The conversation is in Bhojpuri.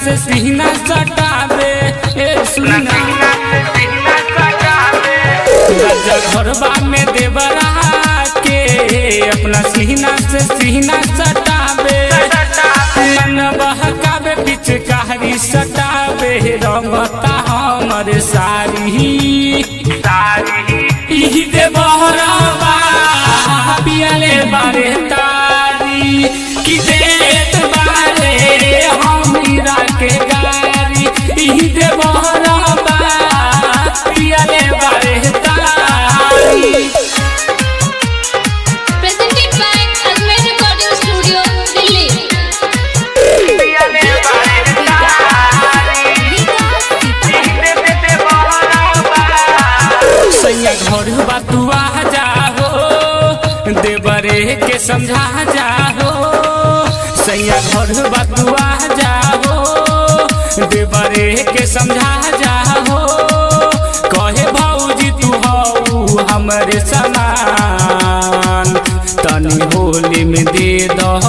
से सीना सटावे ए सुना राजा घरबा में देवरा के अपना सीना से सीना सटावे मन बहकावे पिचकारी सटावे रंगता हमर सारी इही देवरबा पियले बारे तारी कि देत बारे हमरा के गारी इही देवरबा पियले बारे तारी Presented by Almed Recording Studio, Delhi. सैया घर बतुआ जाहो देवरे के समझा जाहो सैया घर बतुआ जाहो देवरे के समझा